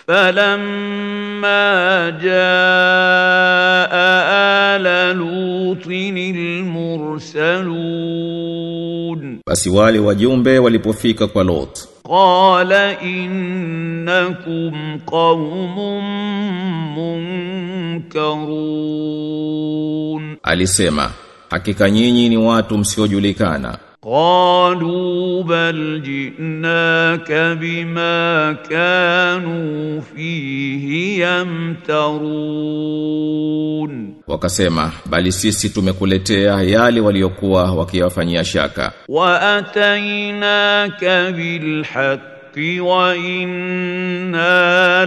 فلما جاء آل لوط المرسلون Basi wale wajumbe walipofika kwa Lot قال إنكم قوم منكرون alisema hakika nyinyi ni watu msiojulikana قالوا بل جئناك بما كانوا فيه يمترون wakasema bali sisi tumekuletea yale waliokuwa wakiyafanyia shaka واتيناك بالحق وانا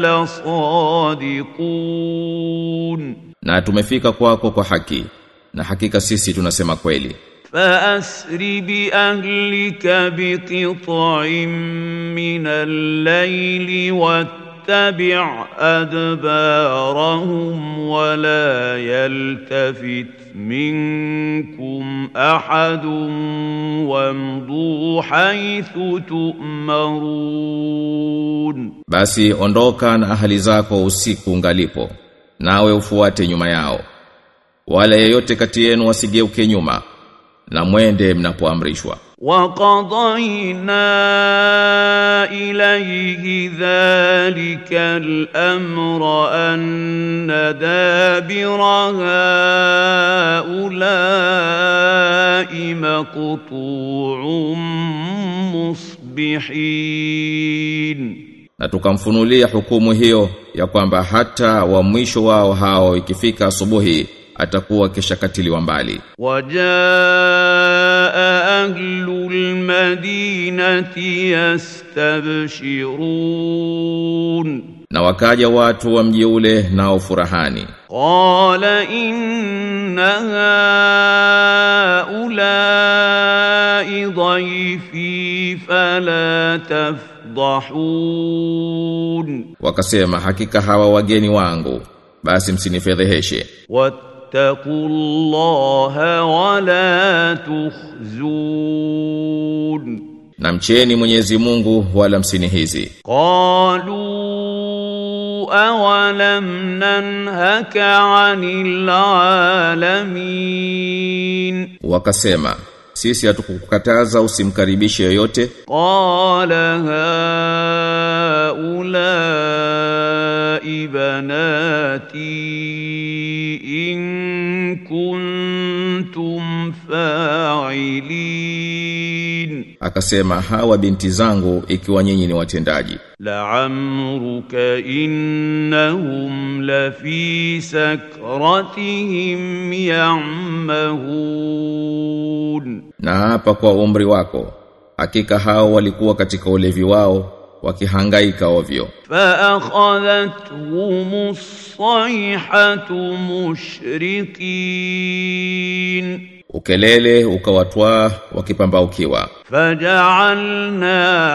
لصادقون na tumefika kwako kwa haki na hakika sisi tunasema kweli فاسر باهلك بقطع من الليل واتبع ادبارهم ولا يلتفت منكم احد وامضوا حيث تؤمرون basi ondoka na ahali zako usiku ungalipo nawe ufuate nyuma yao wala yeyote kati yenu wasigeuke nyuma na mwende mnapoamrishwa وقضينا إليه ذلك الأمر أن دابر هؤلاء مقطوع مصبحين na tukamfunulia hukumu hiyo ya kwamba hata wa mwisho wao hao ikifika asubuhi atakuwa kishakatiliwa mbali وجاء أهل المدينة يستبشرون na wakaja watu wa mji ule nao furahani قال إن هؤلاء ضيفي فلا تفضحون wakasema hakika hawa wageni wangu basi msinifedheheshe واتقوا الله ولا تخزون na mcheni Mwenyezi Mungu wala msinihizi قالوا أولم ننهك عن العالمين wakasema sisi hatukukataza usimkaribishe yoyote قال هؤلاء بناتي إن كنتم فاعلين akasema hawa binti zangu ikiwa nyinyi ni watendaji لعمرك إنهم لفي سكرتهم يعمهون na hapa kwa umri wako hakika hao walikuwa katika ulevi wao wakihangaika ovyo فأخذتهم الصيحة مشرقين ukelele ukawatwaa wakipambaukiwa فجعلنا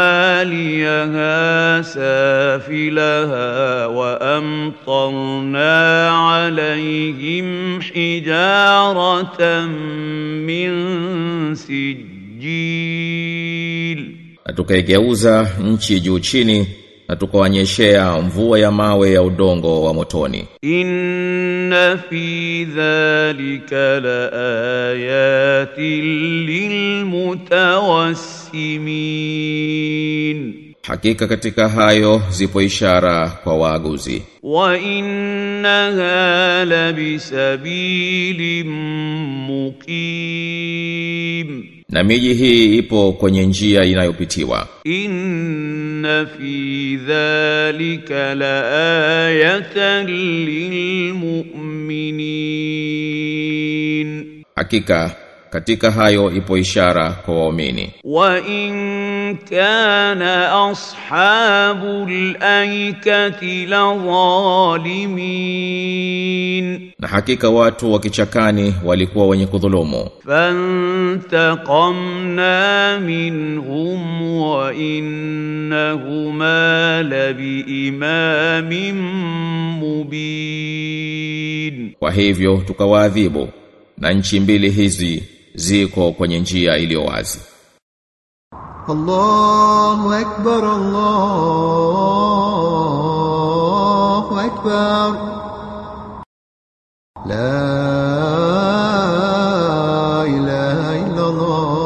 عاليها سافلها وأمطرنا عليهم حجارة من سجيل na tukaigeuza nchi juu chini na tukawanyeshea mvua ya mawe ya udongo wa motoni إن في ذلك لآيات للمتوسمين hakika katika hayo zipo ishara kwa waaguzi وإنها لبسبيل مقيم na miji hii ipo kwenye njia inayopitiwa إن في ذلك لآية للمؤمنين hakika katika hayo ipo ishara kwa waumini وإن كان أصحاب الأيكة لظالمين na hakika watu wa kichakani walikuwa wenye kudhulumu فانتقمنا منهم وإنهما لبإمام مبين kwa hivyo tukawaadhibu na nchi mbili hizi ziko kwenye njia iliyo wazi الله أكبر الله أكبر لا إله إلا الله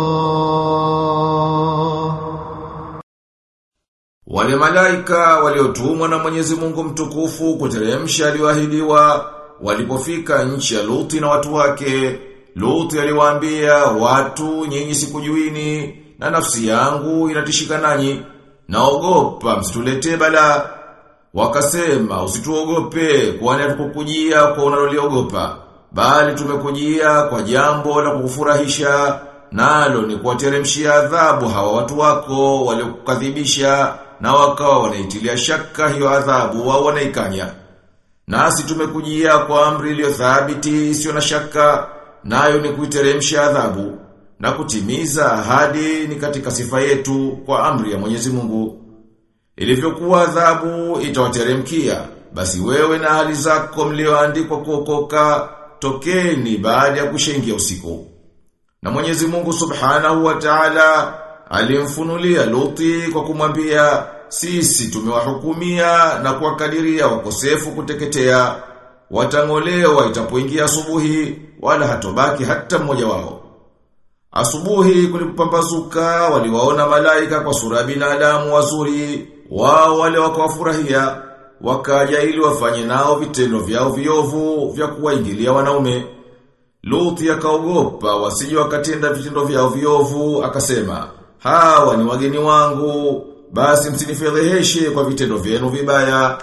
Wale malaika waliotumwa na Mwenyezi Mungu mtukufu kuteremsha aliyoahidiwa walipofika nchi ya Luti na watu wake Luti aliwaambia watu nyinyi sikujuini na nafsi yangu inatishika nanyi naogopa msituletee bala wakasema usituogope kwani hatukukujia kwa unaloliogopa bali tumekujia kwa jambo la kukufurahisha nalo ni kuwateremshia adhabu hawa watu wako waliokukadhibisha na wakawa wanaitilia shaka hiyo adhabu wao wanaikanya nasi tumekujia kwa amri iliyo thabiti isiyo na shaka nayo ni kuiteremsha adhabu na kutimiza ahadi ni katika sifa yetu kwa amri ya Mwenyezi Mungu ilivyokuwa adhabu itawateremkia basi wewe na hali zako mlioandikwa kuokoka tokeni baada ya kushaingia usiku na Mwenyezi Mungu Subhanahu wa Ta'ala alimfunulia Luti kwa kumwambia sisi tumewahukumia na kuwakadiria wakosefu kuteketea watangolewa itapoingia asubuhi wala hatobaki hata mmoja wao Asubuhi kulipopambazuka waliwaona malaika kwa sura ya binadamu wazuri wao wale wakawafurahia wakaja ili wafanye nao vitendo vyao viovu vya kuwaingilia wanaume Luthi akaogopa wasije wakatenda vitendo vyao viovu akasema hawa ni wageni wangu basi msinifedheheshe kwa vitendo vyenu vibaya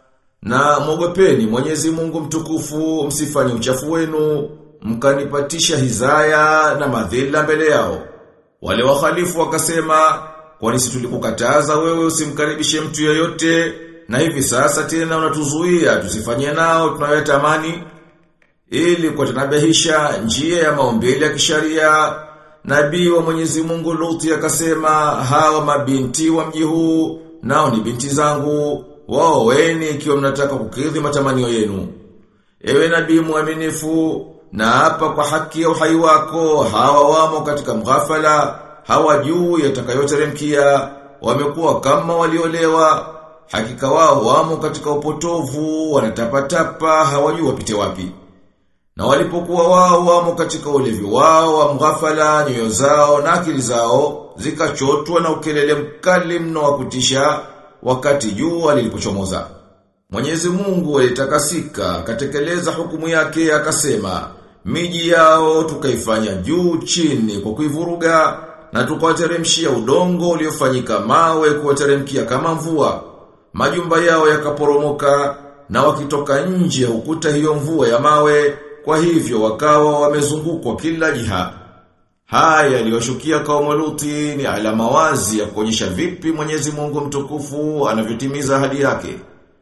na mwogopeni Mwenyezi Mungu mtukufu msifanye uchafu wenu mkanipatisha hizaya na madhila mbele yao wale wakhalifu wakasema kwani si tulikukataza wewe usimkaribishe mtu yeyote na hivi sasa tena unatuzuia tusifanye nao tunayotamani ili kutanabihisha njia ya maumbile ya kisharia nabii wa Mwenyezi Mungu Luthi akasema hawa mabinti wa mji huu nao ni binti zangu wao weni ikiwa mnataka kukidhi matamanio yenu ewe nabii mwaminifu na hapa kwa haki ya uhai wako hawa wamo katika mghafala hawajui yatakayoteremkia wamekuwa kama waliolewa hakika wao wamo katika upotovu wanatapatapa hawajui wapite wapi na walipokuwa wao wamo katika ulevi wao wa mghafala nyoyo zao na akili zao zikachotwa na ukelele mkali mno wa kutisha wakati jua lilipochomoza. Mwenyezi Mungu alitakasika akatekeleza hukumu yake akasema miji yao tukaifanya juu chini kwa kuivuruga na tukawateremshia udongo uliofanyika mawe kuwateremkia kama mvua. Majumba yao yakaporomoka na wakitoka nje hukuta hiyo mvua ya mawe kwa hivyo wakawa wamezungukwa kila jiha. Haya yaliyoshukia kaumu Luti ni alama wazi ya kuonyesha vipi Mwenyezi Mungu mtukufu anavyotimiza ahadi yake.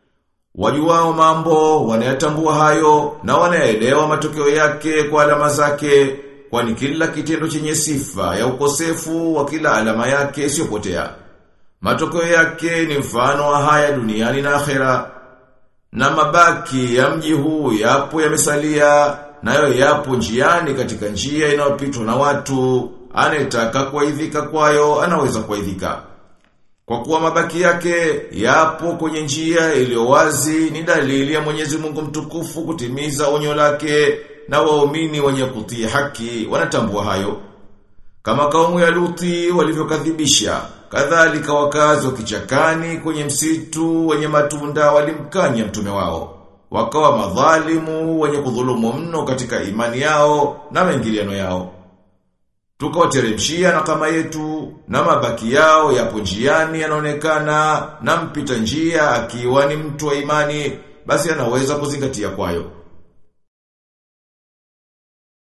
Wajuwao mambo wanayatambua hayo na wanaelewa matokeo yake kwa alama zake kwani kila kitendo chenye sifa ya ukosefu wa kila alama yake isiyopotea. Matokeo yake ni mfano wa haya duniani na akhera. Na mabaki ya mji huu yapo yamesalia nayo yapo njiani katika njia inayopitwa na watu anayetaka kuaidhika kwayo anaweza kuaidhika. Kwa kuwa mabaki yake yapo kwenye njia iliyo wazi ni dalili ya Mwenyezi Mungu mtukufu kutimiza onyo lake na waumini wenye kutii haki wanatambua hayo. Kama kaumu ya Luthi walivyokadhibisha, kadhalika wakazi wa kichakani kwenye msitu wenye matunda walimkanya mtume wao. Wakawa madhalimu wenye kudhulumu mno katika imani yao na maingiliano yao. Tukawateremshia na kama yetu na mabaki yao yapo njiani yanaonekana na mpita njia akiwa ni mtu wa imani basi anaweza kuzingatia kwayo.